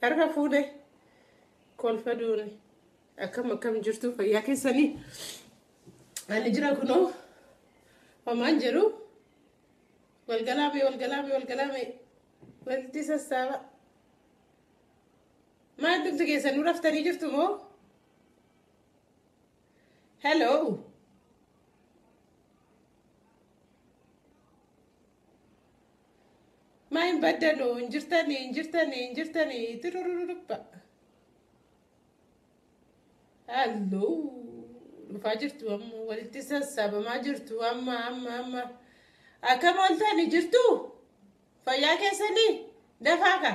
Harka fuudhee kolfa duune akkam akkam jirtu fayyaa keessanii ani jira kunoo homaan jedhu walgalaame walgalaame walgalaame walitti sassaaba maal dubti keessanuu raftanii jirtu moo hello maa hin baddanu hin jirtanii hin jirtanii hin jirtanii tirururuppa halloo dhufaa jirtu amma walitti sassaabamaa jirtu amma amma amma akkam ooltanii jirtu fayyaa keessanii dafaa ka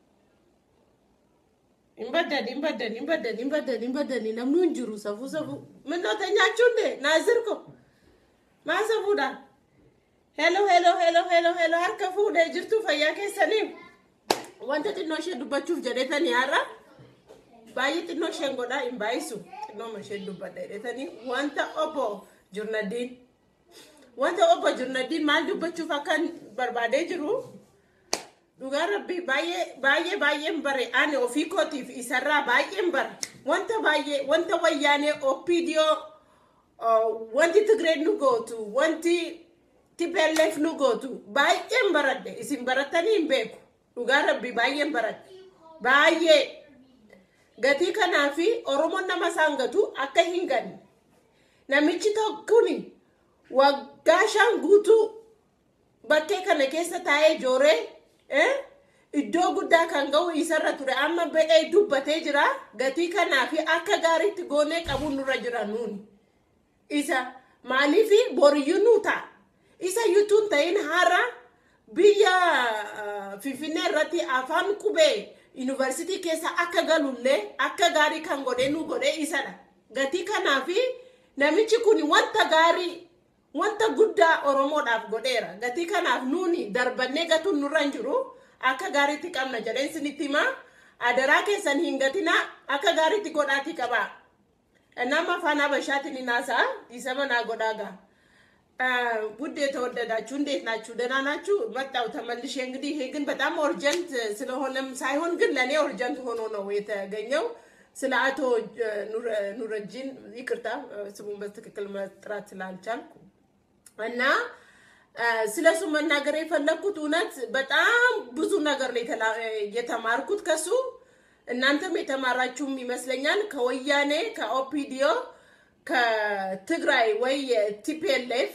hin baddan hin baddan hin baddan hin baddan hin baddan namnu hin jiru safuu safuu minnoota nyaachuunne naazirko maa safuudha Hello, hello, hello, hello, hello. Harka fuudhee jirtu fayyaa keessanii. Wanta xinnoo ishee dubbachuuf jedhetanii har'a baay'ee xinnoo isheen godhaa hin baay'isu. Xinnooma isheen dubbadha jedhetanii wanta obbo Jurnadiin wanta obbo Jurnadiin maal dubbachuuf akka barbaadee jiru dhugaa rabbii baay'ee baay'ee baay'een bare ani ofii kootiif isarraa baay'een bara wanta baay'ee wanta wayyaanee OPDO wanti Tigreen nu gootu wanti TPLF nu gootu baay'een baradhe isin barattanii hin beeku dhugaa rabbii baay'een baradhe baay'ee gatii kanaa fi oromoon nama isaan gatu akka hin ganne namichi tokkuni waggaa shan guutuu bakkee kana keessa taa'ee jooree iddoo guddaa kan ga'u isarra ture amma ba'ee dubbatee jira gatii kanaa fi akka gaariitti goonee qabuun nurra jira nuuni isa maaliifi boriyyuu nuu ta'a isa yutuun ta'in har'a biyya finfinnee irratti afaan qubee yuunivarsiitii keessa akka galullee akka gaarii kan godhee nu godhee isadha. Gatii kanaafi namichi kun wanta gaarii wanta guddaa Oromoodhaaf godheera. Gatii kanaaf nuuni darbannee gatuun nurra hin jiru akka gaariitti qabna jedheen isinitti himaa. Adaraa keessan hin gatinaa akka gaariitti godhaatii qabaa. Nama afaan Habashaatiin hin haasa'a isa manaa godhaa ga'a. ውድ የተወደዳችሁ እንዴት ናችሁ? ደህና ናችሁ? መጣው ተመልሼ እንግዲህ ይሄ ግን በጣም ኦርጀንት ስለሆነም ሳይሆን ግን ለእኔ ኦርጀንት ሆኖ ነው የተገኘው። ስለ አቶ ኑረጂን ይቅርታ ስሙን በትክክል መጥራት ስላልቻልኩ እና ስለ እሱ መናገር የፈለግኩት እውነት በጣም ብዙ ነገር ነው የተማርኩት ከሱ። እናንተም የተማራችሁም ይመስለኛል ከወያኔ ከኦፒዲዮ ከትግራይ ወይ የቲፒኤልኤፍ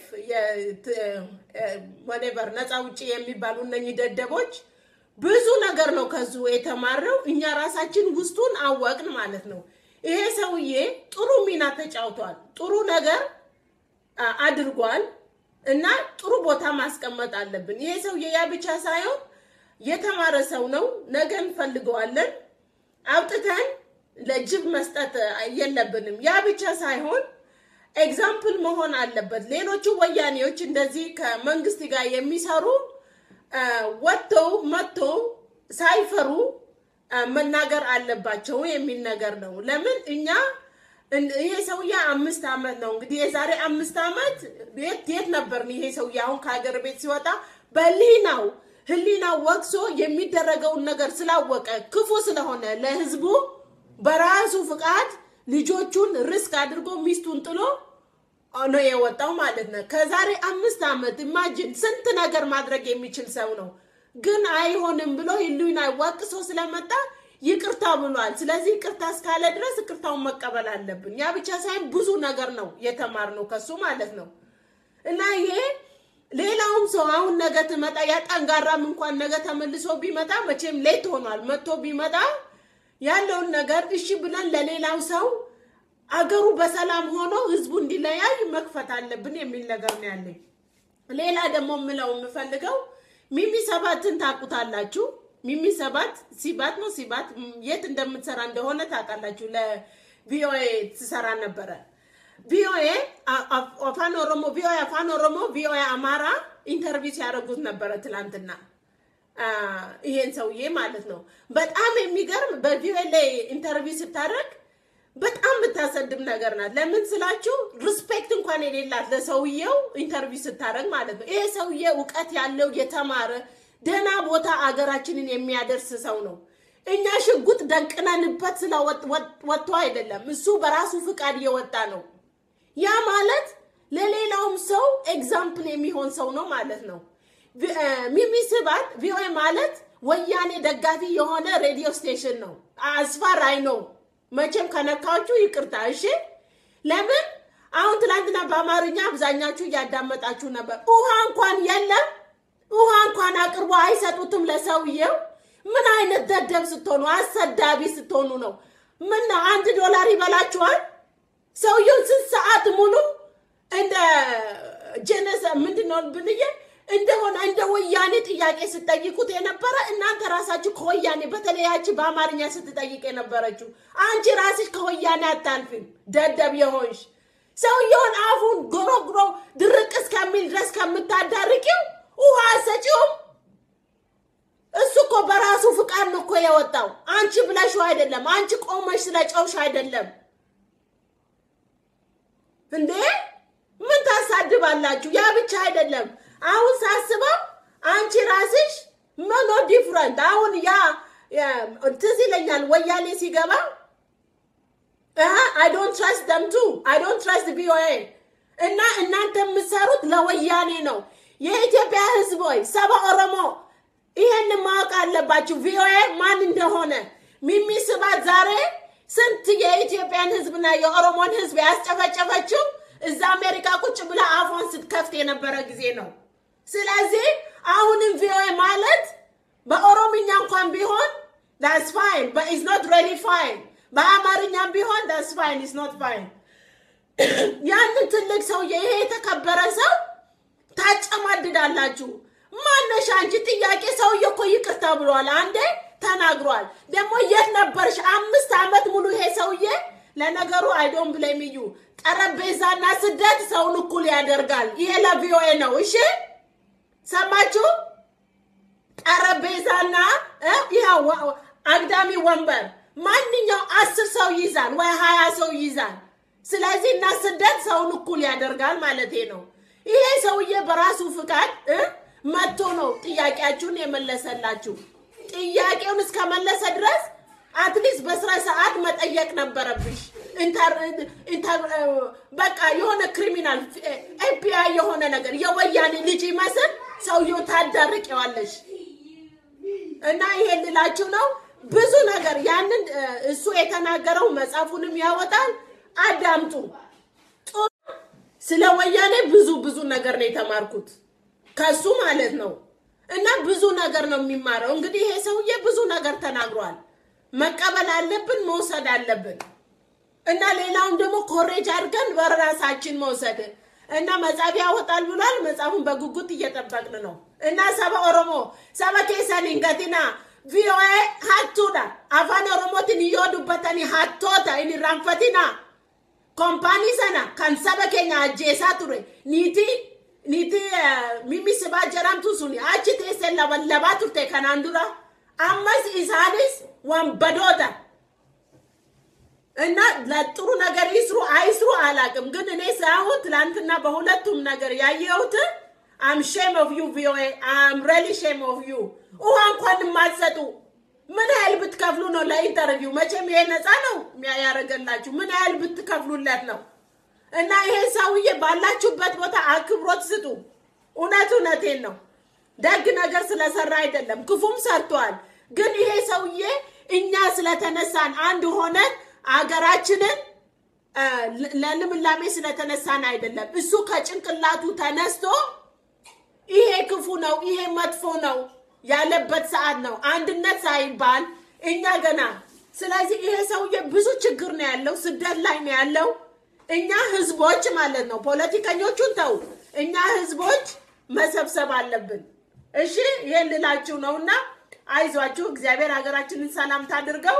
ወኔቨር ነፃ ውጭ የሚባሉ እነኚህ ደደቦች ብዙ ነገር ነው ከዙ የተማረው። እኛ ራሳችን ውስጡን አወቅን ማለት ነው። ይሄ ሰውዬ ጥሩ ሚና ተጫውቷል፣ ጥሩ ነገር አድርጓል እና ጥሩ ቦታ ማስቀመጥ አለብን። ይሄ ሰውዬ ያ ብቻ ሳይሆን የተማረ ሰው ነው። ነገ እንፈልገዋለን አውጥተን ለጅብ መስጠት የለብንም። ያ ብቻ ሳይሆን ኤግዛምፕል መሆን አለበት። ሌሎቹ ወያኔዎች እንደዚህ ከመንግስት ጋር የሚሰሩ ወጥተው መጥተው ሳይፈሩ መናገር አለባቸው የሚል ነገር ነው። ለምን እኛ ይሄ ሰውዬ አምስት ዓመት ነው እንግዲህ የዛሬ አምስት ዓመት የት የት ነበርን? ይሄ ሰውዬ አሁን ከሀገር ቤት ሲወጣ በህሊናው ህሊናው ወቅሶ የሚደረገውን ነገር ስላወቀ ክፉ ስለሆነ ለህዝቡ በራሱ ፍቃድ ልጆቹን ሪስክ አድርጎ ሚስቱን ጥሎ ነው የወጣው ማለት ነው። ከዛሬ አምስት ዓመት ኢማጂን ስንት ነገር ማድረግ የሚችል ሰው ነው። ግን አይሆንም ብሎ ህሊና ዋቅሶ ስለመጣ ይቅርታ ብሏል። ስለዚህ ይቅርታ እስካለ ድረስ ይቅርታውን መቀበል አለብን። ያ ብቻ ሳይሆን ብዙ ነገር ነው የተማርነው ከሱ ማለት ነው እና ይሄ ሌላውም ሰው አሁን ነገ ትመጣ ያ ጠንጋራም እንኳን ነገ ተመልሶ ቢመጣ መቼም ሌት ሆኗል። መጥቶ ቢመጣ ያለውን ነገር እሺ ብለን ለሌላው ሰው አገሩ በሰላም ሆኖ ህዝቡ እንዲለያይ መክፈት አለብን የሚል ነገር ነው ያለኝ። ሌላ ደግሞ የምለው የምፈልገው ሚሚ ሰባትን ታውቁታላችሁ። ሚሚ ሰባት ሲባት ነው ሲባት የት እንደምትሰራ እንደሆነ ታውቃላችሁ። ለቪኦኤ ትሰራ ነበረ። ቪኦኤ አፋን ኦሮሞ ቪኦኤ አፋን ኦሮሞ ቪኦኤ አማራ ኢንተርቪው ሲያደርጉት ነበረ ትላንትና ይሄን ሰውዬ ማለት ነው። በጣም የሚገርም በቪኦኤ ላይ ኢንተርቪው ስታደርግ በጣም የምታሰድብ ነገር ናት። ለምን ስላችሁ ሪስፔክት እንኳን የሌላት ለሰውየው ኢንተርቪው ስታደርግ ማለት ነው። ይሄ ሰውዬ እውቀት ያለው የተማረ ደህና ቦታ አገራችንን የሚያደርስ ሰው ነው። እኛ ሽጉጥ ደቅነንበት ስለወጥቶ አይደለም። እሱ በራሱ ፍቃድ እየወጣ ነው። ያ ማለት ለሌላውም ሰው ኤግዛምፕል የሚሆን ሰው ነው ማለት ነው። ሚሚ ስባት ቪኦኤ ማለት ወያኔ ደጋፊ የሆነ ሬዲዮ ስቴሽን ነው። አስፋራይ ነው። መቼም ከነካችሁ ይቅርታ እሺ። ለምን አሁን ትላንትና በአማርኛ አብዛኛችሁ እያዳመጣችሁ ነበር። ውሃ እንኳን የለም። ውሃ እንኳን አቅርቦ አይሰጡትም ለሰውየው። ምን አይነት ደደብ ስትሆኑ፣ አሰዳቢ ስትሆኑ ነው? ምን ነው አንድ ዶላር ይበላችኋል? ሰውየው ስንት ሰዓት ሙሉ እንደ ጀነሰ ምንድን ነው ብንዬ እንደሆነ እንደ ወያኔ ጥያቄ ስትጠይቁት የነበረ እናንተ ራሳችሁ ከወያኔ በተለያች በአማርኛ ስትጠይቅ የነበረችው አንቺ ራስሽ ከወያኔ አታልፊም። ደደብ የሆንሽ ሰውየውን አፉን ጎሮጉሮ ድርቅ እስከሚል ድረስ ከምታዳርቂው ውሃ አሰጪውም። እሱ እኮ በራሱ ፍቃድ ነው እኮ የወጣው። አንቺ ብለሽው አይደለም። አንቺ ቆመሽ ስለ ጨውሽ አይደለም እንዴ። ምን ታሳድባላችሁ? ያ ብቻ አይደለም። አሁን ሳስበው አንቺ ራስሽ መኖ ዲፍረንት አሁን ያ ትዝ ይለኛል ወያኔ ሲገባ አይ ዶንት ትረስት ደም ቱ አይ ዶንት ትረስት ቪኦኤ እና እናንተ የምትሰሩት ለወያኔ ነው። የኢትዮጵያ ሕዝብ ሆይ ሰባ ኦሮሞ ይሄን ማወቅ አለባችሁ። ቪኦኤ ማን እንደሆነ ሚሚ ስባት ዛሬ ስንት የኢትዮጵያን ሕዝብና የኦሮሞን ሕዝብ ያስጨፈጨፈችው እዛ አሜሪካ ቁጭ ብላ አፏን ስትከፍት የነበረ ጊዜ ነው። ስለዚህ አሁንም ቪኦኤ ማለት በኦሮምኛ እንኳን ቢሆን ዳስ ፋይን ኢዝ ኖት ሬሊ ፋይን፣ በአማርኛም ቢሆን ዳስ ፋይን ኢዝ ኖት ፋይን። ያንን ትልቅ ሰውዬ ይሄ የተከበረ ሰው ታጨማድዳላችሁ። ማነሽ አንቺ? ጥያቄ ሰውዬ እኮ ይቅርታ ብሏል፣ አንዴ ተናግሯል። ደግሞ የት ነበርሽ? አምስት ዓመት ሙሉ ይሄ ሰውዬ ለነገሩ አይዶን ብሌም ዩ ጠረጴዛና ስደት ሰውን እኩል ያደርጋል። ይሄ ለቪኦኤ ነው። እሺ ሰማችሁ? ጠረጴዛና ይኸው አግዳሚ ወንበር ማንኛው አስር ሰው ይይዛል ወይ ሀያ ሰው ይይዛል። ስለዚህ እና ስደት ሰውን እኩል ያደርጋል ማለት ነው። ይሄ ሰውዬ በራሱ ፍቃድ መጥቶ ነው ጥያቄያችሁን የመለሰላችሁ። ጥያቄውን እስከመለሰ ድረስ አትሊስት በስራ ሰዓት መጠየቅ ነበረብሽ። በቃ የሆነ ክሪሚናል ኤፒአይ የሆነ ነገር የወያኔ ልጅ ይመስል ሰውየው ታዳርቂዋለሽ። እና ይሄን ልላችሁ ነው። ብዙ ነገር ያንን እሱ የተናገረው መጽሐፉንም ያወጣል። አዳምጡ። ስለ ወያኔ ብዙ ብዙ ነገር ነው የተማርኩት ከሱ ማለት ነው። እና ብዙ ነገር ነው የሚማረው። እንግዲህ ይሄ ሰውዬ ብዙ ነገር ተናግሯል። መቀበል አለብን፣ መውሰድ አለብን። እና ሌላውን ደግሞ ኮሬጅ አድርገን በራሳችን መውሰድ እና መጽሐፍ ያወጣል ብሏል። መጽሐፉን በጉጉት እየጠበቅን ነው። እና ሰባ ኦሮሞ ሰባ ኬሰን እንገቲና ቪኦኤ ሀቱዳ አፋን ኦሮሞትን እዮዱበተኒ ሀቶታ ኢንራንፈቲና ኮምፓኒ ሰና ከን ሰበ ኬኛ አጄሳ ቱሬ ኒቲ ኒቲ ሚሚ ስባ ጀራምቱ ሱኒ አቺ ቴሴን ለበለባ ቱርቴ ከናን ዱራ አመስ ኢሳኒስ ወንበዶታ እና ለጥሩ ነገር ይስሩ አይስሩ አላቅም፣ ግን እኔ ሳይሆን ትላንትና በሁለቱም ነገር ያየሁት አም ሼም ኦፍ ዩ ቪኦኤ አም ሬሊ ሼም ኦፍ ዩ። ውሃ እንኳን የማትሰጡ ምን ያህል ብትከፍሉ ነው ለኢንተርቪው? መቼም ይሄ ነፃ ነው ያደረገላችሁ። ምን ያህል ብትከፍሉለት ነው? እና ይሄ ሰውዬ ባላችሁበት ቦታ አክብሮት ስጡ። እውነት እውነቴን ነው። ደግ ነገር ስለሰራ አይደለም፣ ክፉም ሰርቷል። ግን ይሄ ሰውዬ እኛ ስለተነሳን አንድ ሆነን አገራችንን ለልምላሜ ስለተነሳን አይደለም። እሱ ከጭንቅላቱ ተነስቶ ይሄ ክፉ ነው፣ ይሄ መጥፎ ነው ያለበት ሰዓት ነው። አንድነት ሳይባል እኛ ገና ስለዚህ ይሄ ሰውዬ ብዙ ችግር ነው ያለው፣ ስደት ላይ ነው ያለው። እኛ ህዝቦች ማለት ነው፣ ፖለቲከኞቹን ተው፣ እኛ ህዝቦች መሰብሰብ አለብን። እሺ ይሄን ልላችሁ ነው እና አይዟችሁ፣ እግዚአብሔር ሀገራችንን ሰላም ታድርገው።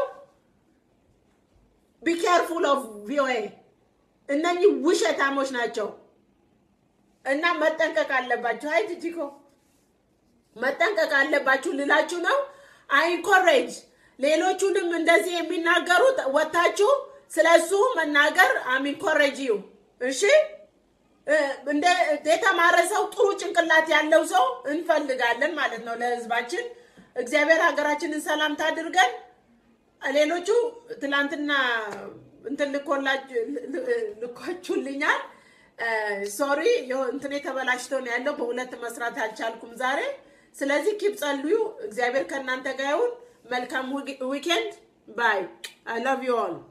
ቢ ኬርፉል ኦፍ ቪኦኤ እነኚህ ውሸታሞች ናቸው እና መጠንቀቅ አለባችሁ። አይ ጂጂኮ መጠንቀቅ አለባችሁ ልላችሁ ነው። አይንኮሬጅ ሌሎቹንም እንደዚህ የሚናገሩት ወታችሁ ስለሱ መናገር አሚንኮሬጅ ዩ እሺ። እንደ የተማረ ሰው ጥሩ ጭንቅላት ያለው ሰው እንፈልጋለን ማለት ነው ለህዝባችን። እግዚአብሔር ሀገራችንን ሰላም ታድርገን። ሌሎቹ ትላንትና እንትን ልኮላችሁ ልኳችሁልኛል። ሶሪ እንትን ተበላሽቶ ነው ያለው። በሁለት መስራት አልቻልኩም ዛሬ። ስለዚህ ኪፕ ጸልዩ። እግዚአብሔር ከእናንተ ጋር ይሁን። መልካም ዊኬንድ ባይ አይ ላቭ ዩ ኦል